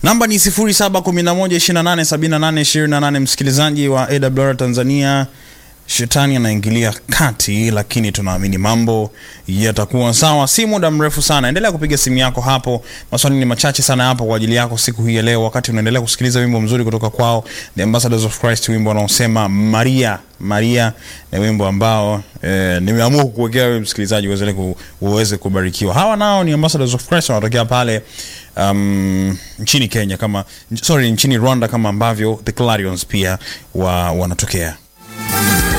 Namba ni 0711287828. Msikilizaji wa AWR Tanzania, shetani anaingilia kati, lakini tunaamini mambo yatakuwa sawa, si muda mrefu sana. Endelea kupiga simu yako hapo, maswali ni machache sana hapo kwa ajili yako siku hii ya leo, wakati unaendelea kusikiliza wimbo mzuri kutoka kwao The Ambassadors of Christ, wimbo wanaosema Maria. Maria ni wimbo ambao eh, nimeamua kukuwekea wewe msikilizaji uweze ku, uweze kubarikiwa. Hawa nao ni Ambassadors of Christ wanatokea pale um, nchini Kenya kama sorry, nchini Rwanda kama ambavyo The Clarions pia wa, wanatokea